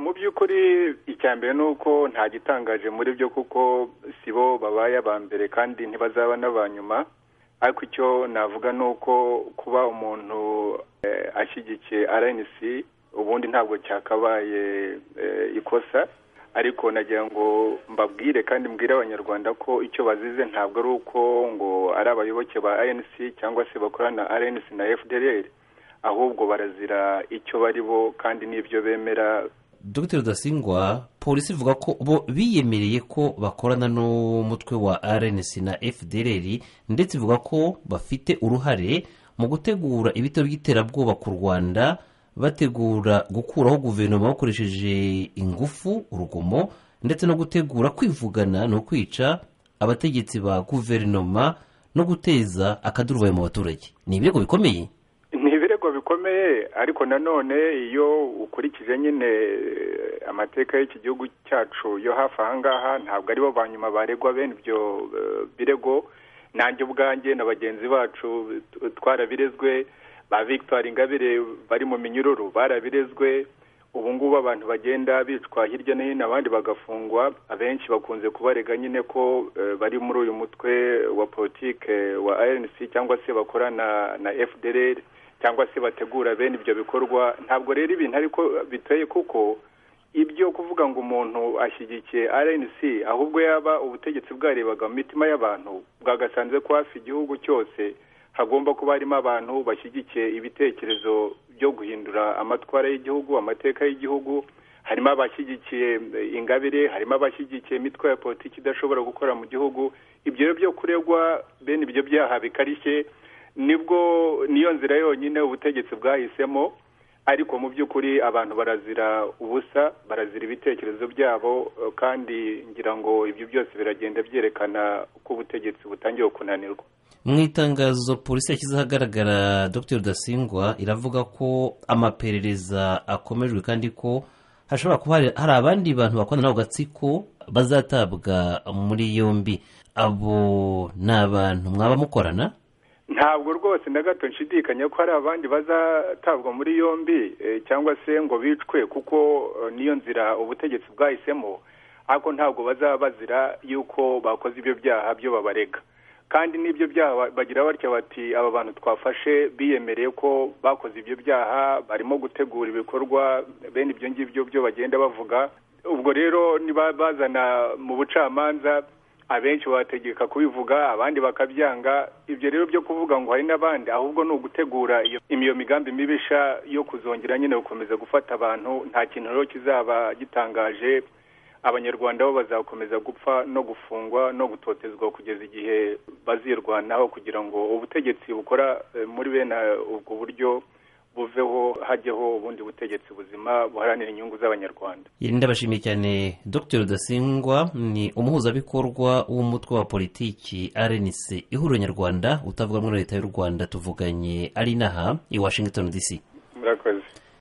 mu by'ukuri icya mbere ni uko nta gitangaje muri byo kuko si bo babaye aba mbere kandi ntibazaba n'aba nyuma ariko icyo navuga ni uko kuba umuntu ashyigikiye rnc ubundi ntabwo cyakabaye ikosa ariko nagira ngo mbabwire kandi mbwire abanyarwanda ko icyo bazize ntabwo ari uko ngo ari abayoboke ba rnc cyangwa se bakorana rnc na fdr ahubwo barazira icyo bari bo kandi n'ibyo bemera dr rudasingwa polisi ivuga ko bo biyemereye ko bakorana n'umutwe wa rnc na fdr ndetse ivuga ko bafite uruhare mu gutegura ibitero by'iterabwoba ku rwanda bategura gukuraho guverinoma bakoresheje ingufu urugomo ndetse no gutegura kwivugana ni ukwica abategetsi ba guverinoma no guteza akaduruvayo mu baturage ni ibirego bikomeye ni ibirego bikomeye ariko nanone iyo ukurikije nyine amateka y'iki gihugu cyacu yo hafi aha ngaha ntabwo aribo ba nyuma baregwa bene ibyo birego nanjye ubwanjye na bagenzi bacu twarabirezwe ba victoire ingabire bari mu minyururu barabirezwe ubu ngubu abantu bagenda bicwa hirya no hino abandi bagafungwa abenshi bakunze kubarega nyine ko bari muri uyu mutwe wa politike wa rnc cyangwa se bakorana na fdr cyangwa se bategura bene ibyo bikorwa ntabwo rero ibintu ariko biteye kuko ibyo kuvuga ngo umuntu ashyigikiye rnc ahubwo yaba ubutegetsi bwarebaga mu mitima y'abantu bwagasanze ko hafi igihugu cyose hagomba kuba harimo abantu bashyigikiye ibitekerezo byo guhindura amatwara y'igihugu amateka y'igihugu harimo abashyigikiye ingabire harimo abashyigikiye imitwe ya politiki idashobora gukora mu gihugu ibyo rero byo kuregwa bene ibyo byaha bikarishye nibwo niyo nzira yonyine ubutegetsi bwahisemo ariko mu by'ukuri abantu barazira ubusa barazira ibitekerezo byabo kandi ngira ngo ibyo byose biragenda byerekana ko ubutegetsi butangiye kunanirwa mu itangazo polisi yashyize ahagaragara dr rudasingwa iravuga ko amaperereza akomejwe kandi ko hashobora kuba hari abandi bantu bakorana n'ako gatsiko bazatabwa muri yombi abo ni abantu mwaba mukorana ntabwo rwose na gato nshidikanya ko hari abandi bazatabwa muri yombi cyangwa se ngo bicwe kuko niyo nzira ubutegetsi bwahisemo ariko ntabwo bazaba bazira yuko bakoze ibyo byaha byo babarega kandi n'ibyo byaha bagira batya bati aba bantu twafashe biyemereye ko bakoze ibyo byaha barimo gutegura ibikorwa bene ibyo ngibyo byo bagenda bavuga ubwo rero niba bazana mu bucamanza abenshi bategeka kubivuga abandi bakabyanga ibyo rero byo kuvuga ngo hari n'abandi ahubwo ni ugutegura iyo migambi mibisha yo kuzongera nyine gukomeza gufata abantu nta kintu rero kizaba gitangaje abanyarwanda bo bazakomeza gupfa no gufungwa no gutotezwa kugeza igihe bazirwanaho kugira ngo ubutegetsi bukora muri bene ubwo buryo buveho hajyeho ubundi butegetsi buzima buharanira inyungu z'abanyarwanda ndabashimiye cyane dr rudasingwa ni umuhuzabikorwa w'umutwe wa politiki rnc ihuriro nyarwanda utavuga muri leta y'u rwanda tuvuganye ari inaha i washington dc